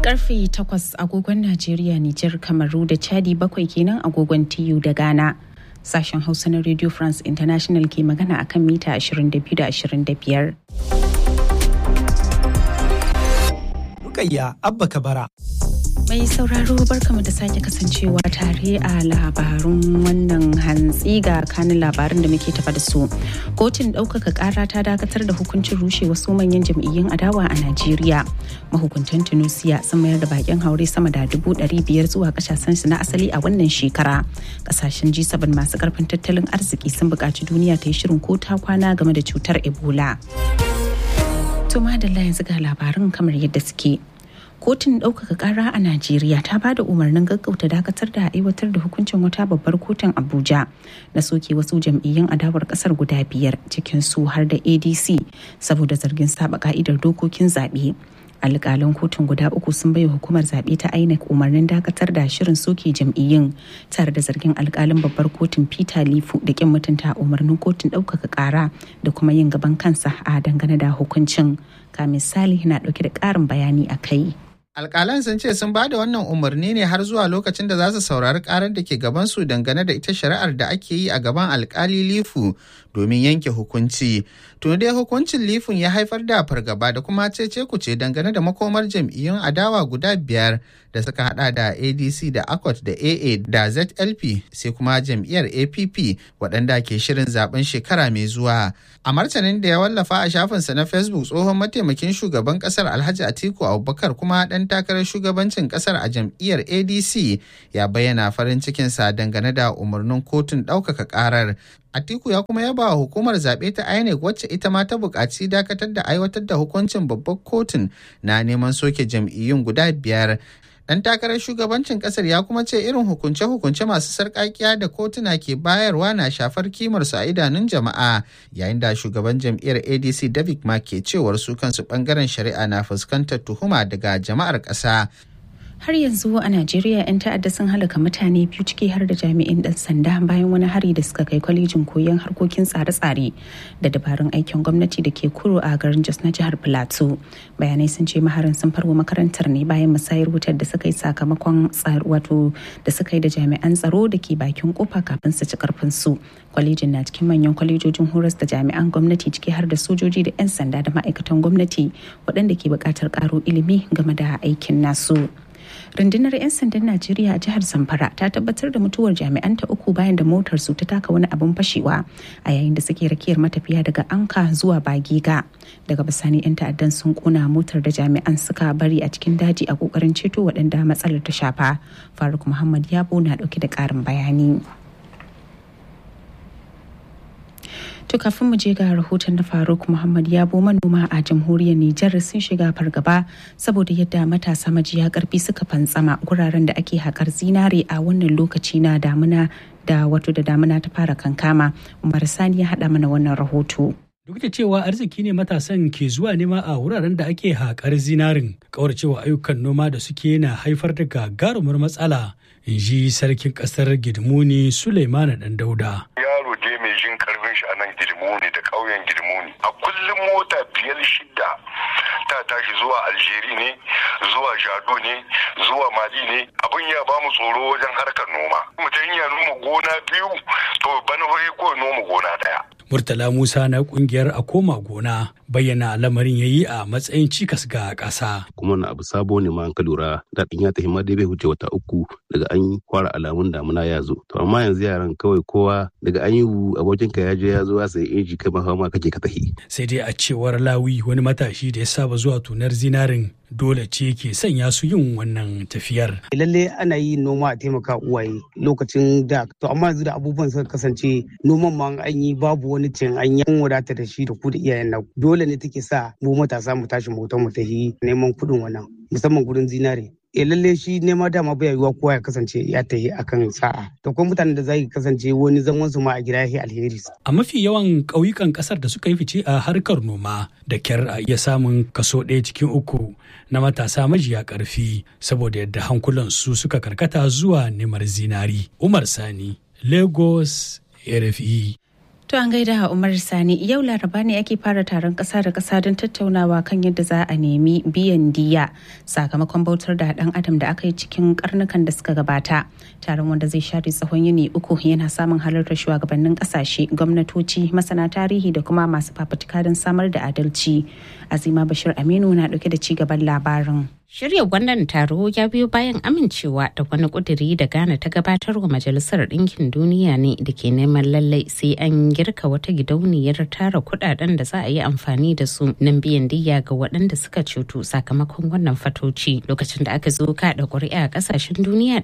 karfe 8 agogon Najeriya, Nijar, Kamaru da Chadi bakwai kenan agogon TU da Ghana. Sashen Hausa na Radio France International ke magana akan mita 22 da 25. Rukayya Abba Kabara. Mai sauraro barkamu da sake kasancewa tare a labarun wannan hantsi ga kanin labarin da muke tafa da su. Kotun ɗaukaka ƙara ta dakatar da hukuncin rushe wasu manyan jam'iyyun adawa a Najeriya. Mahukuntan Tunusiya sun mayar da bakin haure sama da dubu ɗari biyar zuwa ƙasashensu na asali a wannan shekara. Ƙasashen G7 masu ƙarfin tattalin arziki sun buƙaci duniya ta yi shirin ko ta kwana game da cutar Ebola. To madalla yanzu ga labarin kamar yadda suke. kotun ɗaukaka ƙara a najeriya ta ba da umarnin gaggauta dakatar da aiwatar da hukuncin wata babbar kotun abuja na soke wasu jam'iyyun adawar ƙasar guda biyar cikin su har da adc saboda zargin saba ka'idar dokokin zaɓe alƙalan kotun guda uku sun bai hukumar zaɓe ta inec umarnin dakatar da shirin soke jam'iyyun tare da zargin alƙalin babbar kotun peter lifu da kin mutunta umarnin kotun ɗaukaka ƙara da kuma yin gaban kansa a dangane da hukuncin ka misali na ɗauke da ƙarin bayani a kai. alƙalan sun ce sun ba da wannan umarni ne har zuwa lokacin da za su saurari karar da ke gabansu dangane da ita shari'ar da ake yi a gaban alkali lifu domin yanke hukunci tun dai hukuncin lifun ya haifar da fargaba da kuma cece kuce dangane da makomar jam'iyyun adawa guda biyar da suka hada da adc da akot da aa da zlp sai kuma jam'iyyar app waɗanda ke shirin zaben shekara mai zuwa a martanin da ya wallafa a shafinsa na facebook tsohon mataimakin shugaban kasar alhaji atiku abubakar kuma ɗan takarar shugabancin kasar a jam'iyyar adc ya bayyana farin cikinsa dangane da umarnin kotun ɗaukaka ƙarar Atiku ya kuma yaba wa hukumar zaɓe ta INEC wacce ita ma ta buƙaci dakatar da aiwatar da hukuncin babbar kotun na neman soke jam'iyyun guda biyar. Ɗan takarar shugabancin ƙasar ya kuma ce irin hukunce-hukunce masu sarƙaƙiya da kotuna ke bayarwa na shafar kimarsu a idanun jama'a yayin da shugaban jam'iyyar ADC David Mark ke cewar su kansu ɓangaren shari'a na fuskantar tuhuma daga jama'ar ƙasa. har yanzu a najeriya 'yan ta'adda sun halaka mutane biyu ciki har da jami'in dan sanda bayan wani hari da suka kai kwalejin koyon harkokin tsare-tsare da dabarun aikin gwamnati da ke kuro a garin jos na jihar plateau bayanai sun ce maharin sun farwa makarantar ne bayan musayar wutar da suka yi sakamakon wato da suka yi da jami'an tsaro da ke bakin kofa kafin su ci karfin su kwalejin na cikin manyan kwalejojin horas da jami'an gwamnati ciki har da sojoji da 'yan sanda da ma'aikatan gwamnati waɗanda ke buƙatar ƙaro ilimi game da aikin nasu. rundunar 'yan sandan najeriya a jihar zamfara ta tabbatar da mutuwar jami'anta uku bayan da motar su ta taka wani abin fashewa a yayin da suke rakiyar matafiya daga anka zuwa bagiga daga bisani 'yan ta'addan sun kona motar da jami'an suka bari a cikin daji a kokarin ceto waɗanda matsalar ta shafa faruk muhammad yabo na ɗauke da ƙarin bayani To kafin mu je ga rahoton na Faruk Muhammad Yabo manoma a jamhuriyar Nijar sun shiga fargaba saboda yadda matasa majiya karfi suka fantsama guraren da ake haƙar zinare a wannan lokaci na damuna da wato da damuna ta fara kankama. Umar Sani ya haɗa mana wannan rahoto. Duk da cewa arziki ne matasan ke zuwa nema a wuraren da ake haƙar zinarin, kauracewa ayyukan noma da suke na haifar da gagarumar matsala, in ji sarkin ƙasar Gidmuni Suleimana Ɗan Dauda. Yaro je mai jin karfin shi a nan Gidmuni da ƙauyen Gidmuni. A kullum mota biyar shida ta tashi zuwa Aljeri ne, zuwa Jado ne, zuwa Mali ne. Abin ya ba mu tsoro wajen harkar noma. Mutum ya noma gona biyu, to bana ko noma gona ɗaya. Murtala Musa na kungiyar a koma gona bayyana lamarin ya yi a matsayin cikas ga ƙasa. Kuma na abu sabo ne ma an ka lura daɗin ya tafi ma dai bai huce wata uku daga an yi fara alamun damuna ya zo. To amma yanzu yaran kawai kowa daga an yi abokin ka ya je ya zo ya sayi inji kai ma ma kake ka tafi. Sai dai a cewar Lawi wani matashi da ya saba zuwa tunar zinarin dole ce ke sanya su yin wannan tafiyar. Lalle ana yi noma a taimaka uwaye lokacin da to amma yanzu da abubuwan suka kasance noman ma an yi babu wani cin an yi wadata da shi da ku da iyayen nan dole ne take sa mu matasa mu tashi mu mu tafi neman kuɗin wannan musamman gurin zinare. e lalle shi nema dama bai yiwuwa kowa ya kasance ya tafi akan sa'a to kuma mutanen da zai kasance wani zaman su ma a gida ya alheri a mafi yawan ƙauyukan ƙasar da suka yi fice a harkar noma da kyar a iya samun kaso ɗaya cikin uku na matasa majiya ƙarfi saboda yadda hankulan su suka karkata zuwa neman zinari umar sani lagos rfe To an gaida Umar Sani yau laraba ne ake fara taron ƙasa da ƙasa don tattaunawa kan yadda za a nemi biyan diya sakamakon bautar da ɗan adam da aka yi cikin karnukan da suka gabata. Taron wanda zai share tsawon yini uku yana samun halartar shugabannin ƙasashe, gwamnatoci, masana tarihi da kuma masu fafutuka don samar da adalci. Azima Bashir Aminu na ɗauke da ci gaban labarin. Shirya wannan taro ya biyo bayan amincewa da wani kuduri da Ghana ta gabatar wa Majalisar Ɗinkin Duniya ne da ke neman lallai sai an girka wata gidauniyar tara kudaden da za a yi amfani da su nan biyan diya ga waɗanda suka cutu sakamakon wannan fatoci. Lokacin da aka zo kaɗa ƙuri'a a ƙasashen duniya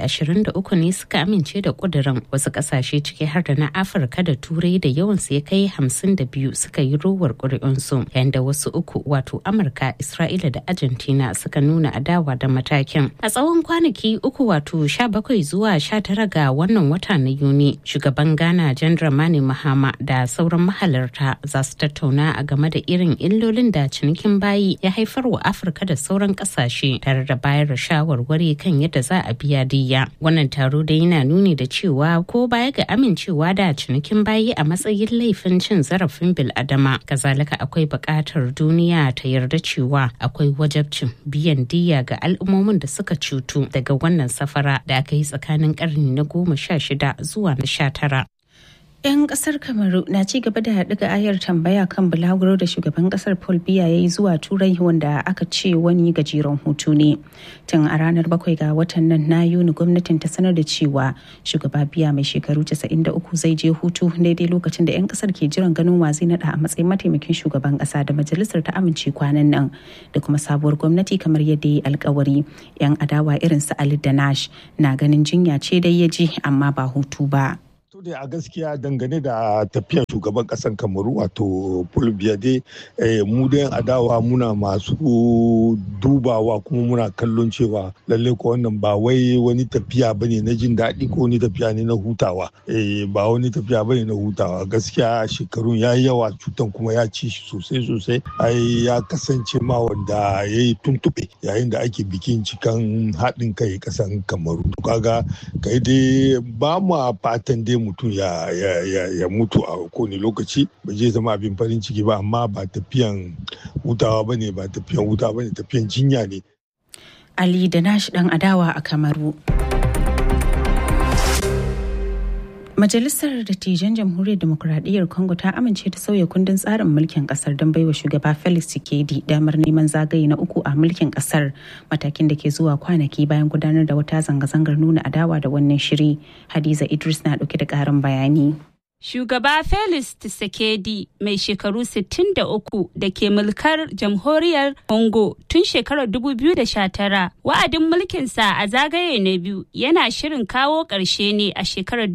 123 ne suka amince da kudurin wasu ƙasashe ciki har da na Afirka da Turai da yawansu ya kai 52 suka yi rowar ƙuri'unsu yayin da wasu uku wato Amurka, Isra'ila da Argentina suka suka nuna adawa da matakin a tsawon kwanaki uku wato 17 zuwa 19 ga wannan wata na yuni shugaban ghana jan dramani mahama da sauran mahalarta za su tattauna a game da irin illolin da cinikin bayi ya haifar wa afirka da sauran kasashe tare da bayar da shawarwari kan yadda za a biya diya wannan taro da yana nuni da cewa ko baya ga amincewa da cinikin bayi a matsayin laifin cin zarafin bil'adama kazalika akwai buƙatar duniya ta yarda cewa akwai wajabcin biyan diya ga al'ummomin da suka cutu daga wannan safara da aka yi tsakanin karni na goma sha shida zuwa na sha tara. 'Yan kasar Kamaru na ci gaba da ɗiga ayar tambaya kan bulaguro da shugaban kasar Paul Biya ya yi zuwa Turai wanda aka ce wani gajeren hutu ne. Tun a ranar bakwai ga watan nan na Yuni gwamnatin ta sanar da cewa shugaba Biya mai shekaru 93 zai je hutu daidai lokacin da 'yan kasar ke jiran ganin wa zai nada a matsayin mataimakin shugaban kasa da majalisar ta amince kwanan nan da kuma sabuwar gwamnati kamar yadda ya yi alkawari. 'Yan adawa irin su Ali Danash na ganin jinya ce dai ya je amma ba hutu ba. To dai a gaskiya dangane da tafiyar shugaban kasan kamaru wato Paul Biade mu da adawa muna masu dubawa kuma muna kallon cewa lalle ko wannan ba wai wani tafiya bane na jin daɗi ko wani tafiya ne na hutawa ba wani tafiya bane na hutawa gaskiya shekarun ya yi yawa cutan kuma ya ci shi sosai sosai ai ya kasance ma wanda ya yi tuntuɓe yayin da ake bikin cikan haɗin kai kasan kamaru kaga kai dai ba mu fatan dai mutum ya, ya, ya, ya mutu a kowane lokaci ba zai zama abin farin ciki ba amma ba tafiyan hutawa ba ne ba tafiyan hutawa ba ne tafiyan jinya ne. Ali da nashi dan adawa a Kamaru. Majalisar Dattijan Jamhuriyar Demokuraɗiyyar Congo ta amince da sauya kundin tsarin mulkin kasar don baiwa shugaba Felix Tshisekedi damar neman zagaye na uku a mulkin kasar matakin da ke zuwa kwanaki bayan gudanar da wata zanga-zangar nuna adawa da wannan shiri. Hadiza Idris na ɗauke da ƙarin bayani. Shugaba Felix Tshisekedi mai shekaru 63 da ke mulkar jamhuriyar Congo tun shekarar 2019 wa'adin mulkinsa a zagaye na biyu yana shirin kawo ƙarshe ne a shekarar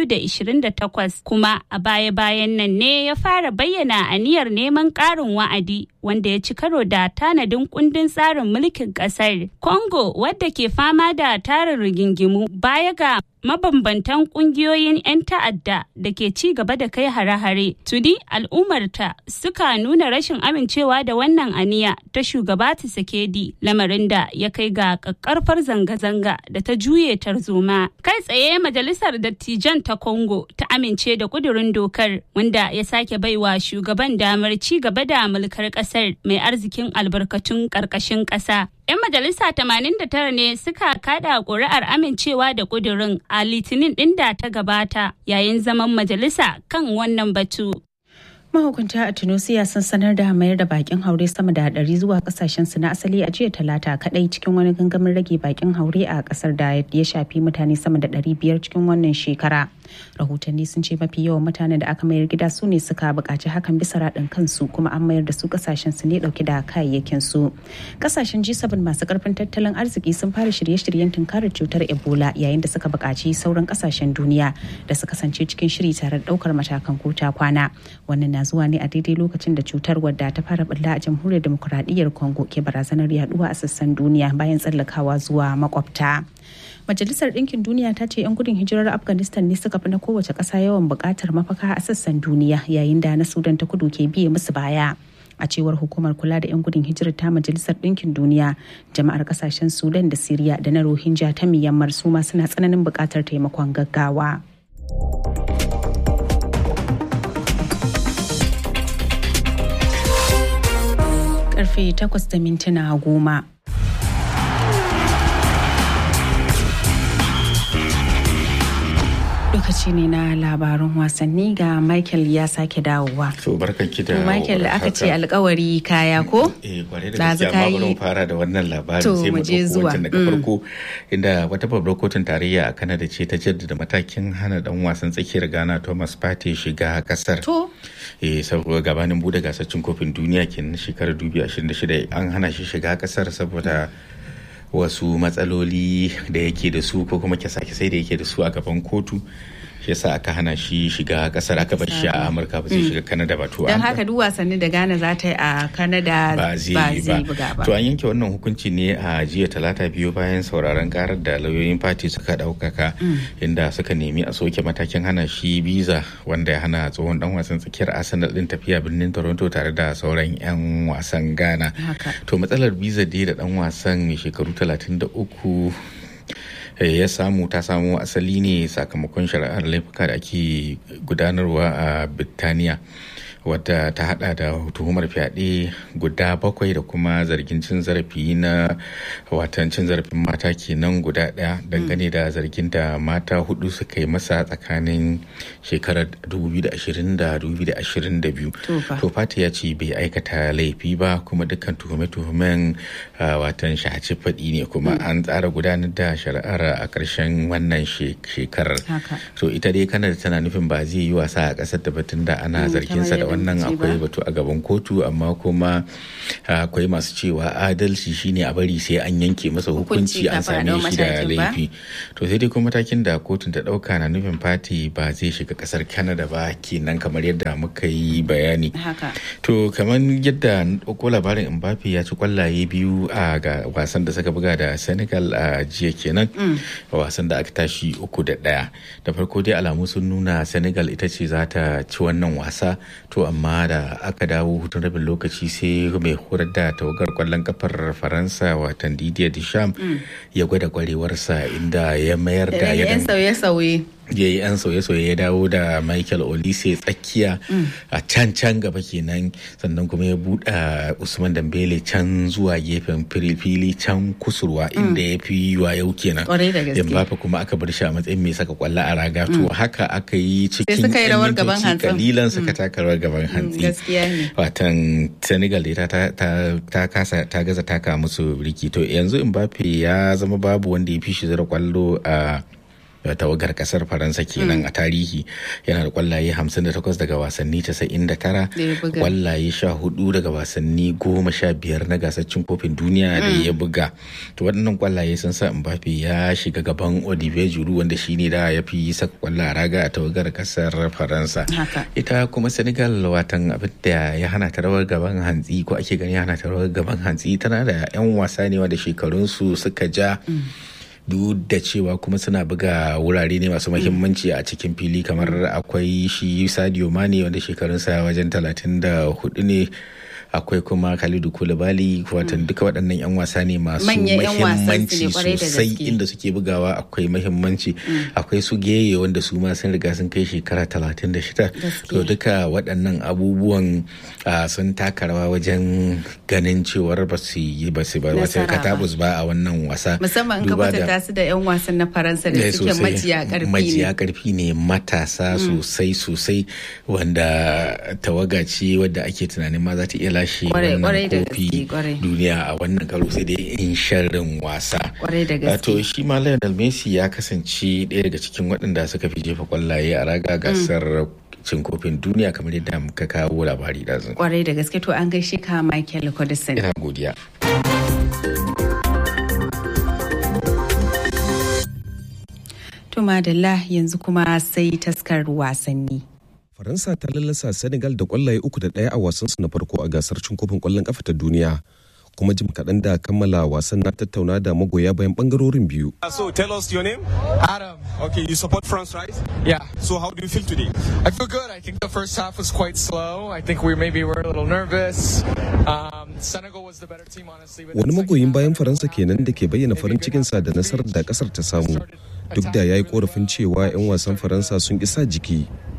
2028 kuma a baya-bayan nan ne ya fara bayyana aniyar neman ƙarin wa'adi wanda ya ci karo da tanadin kundin tsarin mulkin ƙasar. Congo wadda ke fama da tarin rigingimu baya ga mabambantan kungiyoyin 'yan ta'adda da ke ci gaba da kai hare-hare tuni al'ummarta suka nuna rashin amincewa da wannan aniya ta shugaba Tshisekedi lamarin da ya kai ga kakkarfar zanga-zanga da ta juye tarzoma kai tsaye majalisar dattijan ta congo ta amince da kudurin dokar wanda ya sake baiwa shugaban damar ci gaba da mulkar kasar mai arzikin albarkatun karkashin kasa 'Yan majalisa 89 ne suka kada ƙuri'ar amincewa da ƙudurin a litinin ɗin da ta gabata yayin zaman majalisa kan wannan batu. mahukunta a tunisia sun sanar da mayar da bakin haure sama da ɗari zuwa kasashen su na asali a jiya talata kadai cikin wani gangamin rage bakin haure a kasar da ya shafi mutane sama da ɗari biyar cikin wannan shekara rahotanni sun ce mafi yawan mutanen da aka mayar gida su ne suka buƙaci hakan bisa raɗin kansu kuma an mayar da su kasashen su ne ɗauke da kayayyakin su kasashen g7 masu karfin tattalin arziki sun fara shirye-shiryen tunkarar cutar ebola yayin da suka buƙaci sauran kasashen duniya da su kasance cikin shiri tare da ɗaukar matakan kota kwana wannan na zuwa ne a daidai lokacin da cutar wadda ta fara bulla a jamhuriyar demokuraɗiyyar congo ke barazanar yaduwa a sassan duniya bayan tsallakawa zuwa makwabta majalisar ɗinkin duniya ta ce 'yan gudun hijirar afghanistan ne suka fi na kowace ƙasa yawan buƙatar mafaka a sassan duniya yayin da na sudan ta kudu ke biye musu baya a cewar hukumar kula da 'yan gudun hijirar ta majalisar ɗinkin duniya jama'ar ƙasashen sudan da siriya da na rohingya ta myanmar su ma suna tsananin buƙatar taimakon gaggawa. karfe 8 da mintuna goma. lokaci ne na labarun wasanni ga Michael ya sake dawowa. To barkan ki da To Michael aka ce alkawari kaya ko? Eh kware da gaskiya amma bari mu fara da wannan labarin To, sai mu mu je dauko zuwa. wancan daga farko inda wata babbar kotun tarayya a Canada ce ta jaddada matakin hana dan wasan tsakiyar Ghana Thomas Partey shiga kasar. To eh saboda gabanin bude gasar cin kofin duniya kenan shekarar 2026 an hana shi shiga kasar saboda wasu matsaloli da yake da su ko kuma kyasa-kyasai da yake da su a gaban kotu shi yasa aka hana shi shiga kasar aka bar shi a amurka ba zai shiga kanada ba to don an haka duk wasanni da Ghana za ta yi a Canada ba zai yi buga ba. ba to an yanke wannan hukunci ne a jiya talata biyu bayan sauraron karar da lauyoyin fati suka daukaka inda suka nemi a soke matakin hana shi biza wanda ya hana tsohon dan wasan tsakiyar arsenal din tafiya birnin toronto tare da sauran 'yan wasan ghana Haka. to matsalar biza dai da dan wasan mai shekaru 33 eh, ya samu ta samo asali ne sakamakon shari'ar laifuka da ake gudanarwa a Birtaniya wadda ta hada da tuhumar fyaɗe guda bakwai da kuma zargin cin zarafi na watan cin zarafin mata kenan guda ɗaya dangane da zargin da mata hudu suka yi masa tsakanin shekarar 2020 da 2022 To fa. to fati ya ce bai aikata laifi ba kuma dukkan tuhume-tuhumen ah, watan shahaci faɗi ne kuma an tsara gudanar da shari'ar a ƙarshen wannan she- shekarar Haka. so ita dai kanada tana nufin ba zai yi wasa a ƙasar da batun da ana Mm, zarginsa kamar da yadda wannan muke akwai ba. batu a gaban kotu amma kuma ah, akwai masu cewa adalci shine a bari sai an yanke masa Hukunci hukunci an kafin a same ɗau shi da matakin ba? laifi to sai dai kuma matakin da kotun ta ɗauka na nufin fati ba zai shiga ƙasar kanada ba kenan kamar yadda muka yi bayani Haka. To kamar yadda na ɗauko labarin Mbappe ya ci kwallaye biyu a ga wasan da suka buga da Senegal a jiya kenan wasan da aka tashi uku da ɗaya. Da farko dai alamu sun nuna Senegal ita ce za ta ci wannan wasa to amma da aka dawo hutun rabin lokaci sai mai horar da tawagar kwallon kafar Faransa watan Didier Deschamps ya gwada kwarewarsa inda ya mayar da Da ya yan sauye-sauye. ya yi 'yan sauye-sauye ya dawo da michael olise tsakiya a can can gaba kenan sannan kuma ya buɗe usman dambele can zuwa gefen fili fili can kusurwa inda ya fi yau kenan Kwarai da gaske. Mbappe kuma aka bar shi a matsayin mai saka kwallo a raga to haka aka yi cikin suka yi yan rawar gaban mintoci hantsin. kalilan suka taka rawar gaban hantsi gaskiya ne. watan senegal dai ta, ta, ta, kasa ta gaza taka musu riki to yanzu mbappe ya zama babu wanda ya fi shi zira kwallo a tawagar kasar faransa kenan a tarihi yana da kwallaye 58 daga wasanni 99 Da ya buga. kwallaye 14 daga wasanni 15 na gasar cin kofin duniya da ya buga to waɗannan kwallaye sun sa mbappe ya shiga gaban olivier giroud wanda shine da ya fi saka kwallo a raga a tawagar kasar faransa Haka. ita kuma senegal watan abin da ya hana ta rawar gaban hantsi ko ake gani ya hana ta rawar gaban hantsi tana da 'yan wasa ne wanda shekarunsu suka ja duk da cewa kuma suna buga wurare ne masu mahimmanci a cikin fili kamar akwai shi sadio mane wanda shekarunsa wajen 34 ne akwai kuma Khalidu Koulibaly watan duka waɗannan 'yan wasa ne masu Manyan 'yan wasan su ne mahimmanci kwarai da sosai gaske. inda suke bugawa akwai mahimmanci akwai su geye wanda su ma sun riga sun kai shekara 36 to duka waɗannan abubuwan ah, sun taka rawa wajen ganin cewar ba su yi ba su ba wata Nasara ba. katabus ba a wannan wasa Musamman in ka Duba da- kwatanta su da 'yan wasan na Faransa da Eh, suke sosai. majiya karfi majiya ne. karfi ne matasa sosai sosai wanda tawaga ce wadda ake tunanin ma za ta iya lashe Kwarai- kwarai wannan da kofi gaske, kwarai. duniya a wannan karo sai dai in sharrin wasa Kwarai da gaske. to shi ma Lionel Messi ya kasance ɗaya daga cikin waɗanda suka fi jefa kwallaye a raga gasar cin kofin duniya kamar yadda muka kawo labari ɗazu. Kwarai da gaske to an gaishe ka Michael Codison. ina godiya To madalla yanzu kuma sai taskar wasanni. Faransa ta lallasa Senegal da kwallaye uku da ɗaya a wasansu na farko a gasar cin kofin kwallon kafa ta duniya. Kuma jim kaɗan da kammala wasan na tattauna da magoya bayan ɓangarorin biyu. So tell us your name. Adam. Okay, you support France, right? Yeah. So how do you feel today? I feel good. I think the first half was quite slow. I think we maybe were a little nervous. Um, Senegal was the better team, honestly. but Wani the second magoyin half, bayan everyone Faransa kenan da ke bayyana farin cikinsa da nasarar da ƙasar ta samu. Duk da ya yi korafin cewa 'yan wasan Faransa sun isa jiki.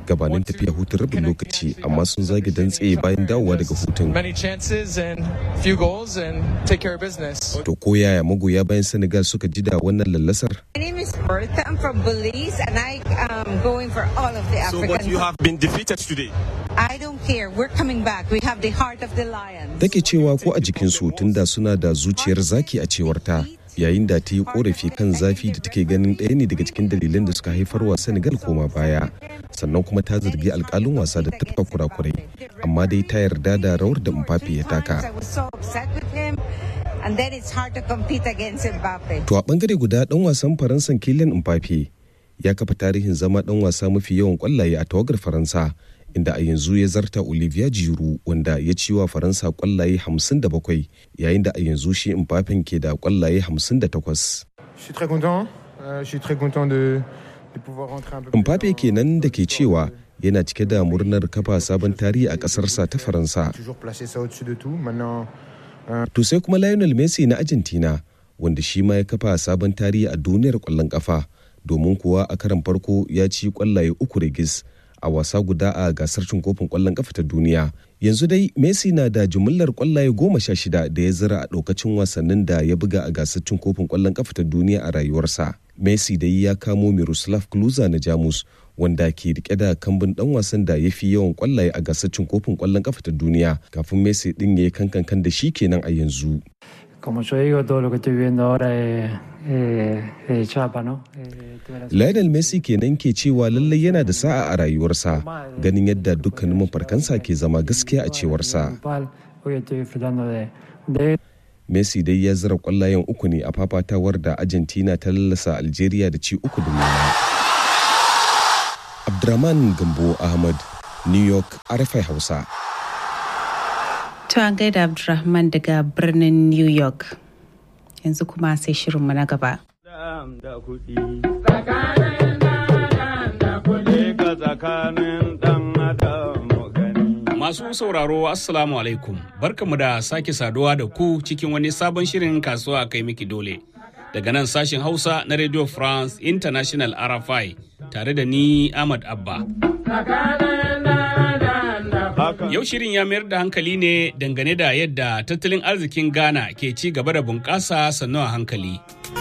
gabanin tafiya hutun rabin lokaci amma sun zage dantse bayan dawowa daga hutun. Many chances and few goals and take care of business. To ko yaya magoya bayan Senegal suka ji da wannan lallasar? My name is Bertha. I'm from Belize and I am going for all of the So, African. but you have been defeated today. I don't care. We're coming back. We have the heart of the lion. Take cewa ko a jikinsu tunda suna da zuciyar zaki a cewar ta yayin da ta yi korafi kan zafi da take ganin ɗaya ne daga cikin dalilan da suka haifar wa Senegal koma baya sannan kuma ta zargi alkalin wasa da tafka kurakurai amma dai ta yarda da rawar da Mbappe ya taka. I was so upset with him. And then it's hard to compete against Mbappe. To a bangare guda dan wasan Faransan Kylian Mbappe ya kafa tarihin zama dan wasa mafi yawan kwallaye a tawagar Faransa inda a yanzu ya zarta Olivier Giroud wanda ya ci wa Faransa kwallaye 57 yayin da a yanzu shi Mbappe ke da kwallaye 58. Je suis très content. Euh, je suis très content de, de pouvoir rentrer un peu plus Mbappe kenan da ke cewa yana cike da murnar kafa sabon tarihi a ƙasarsa ta Faransa. toujours placer ça au-dessus de tout. Maintenant, To sai kuma Lionel Messi na Argentina wanda shi ma ya kafa sabon tarihi a duniyar ƙwallon ƙafa domin kuwa a karan farko ya ci ƙwallaye uku rigis a wasa guda a gasar cin kofin ƙwallon ƙafa ta duniya. Yanzu dai Messi na da jumillar ƙwallaye goma sha shida da ya zira a ɗaukacin wasannin da ya buga a gasar cin kofin ƙwallon ƙafa ta duniya a rayuwarsa. Messi dai ya kamo Miroslav Klose na Jamus wanda ke rike da kambun dan wasan da ya fi yawan kwallaye a gasar cin kofin kwallon kafa ta duniya kafin Messi din ya yi kankan da shi kenan a yanzu. Como yo digo, todo lo que estoy viviendo ahora es, es- es chapa, ¿no? Eh, tuve la Lionel Messi kenan ke cewa lallai yana da sa'a a rayuwarsa ganin yadda dukkanin mafarkansa ke zama gaskiya a cewarsa. principal. Hoy estoy disfrutando de, de Messi dai ya zira kwallayen uku ne a fafatawar da Argentina ta lallasa Algeria da ci uku da nema. Abdurrahman Gambo Ahmad, New York, RFI Hausa. To an gaida Abdulrahman daga birnin New York. Yanzu kuma sai shirinmu na gaba. Masu sauraro Assalamu alaikum barkamu da sake saduwa da ku cikin wani sabon shirin kasuwa kai miki dole. Daga nan sashen Hausa na Radio France International RFI tare da ni Ahmad Abba. Yau shirin ya mayar da hankali ne dangane da yadda tattalin arzikin Ghana ke ci gaba da bunƙasa sannu a hankali.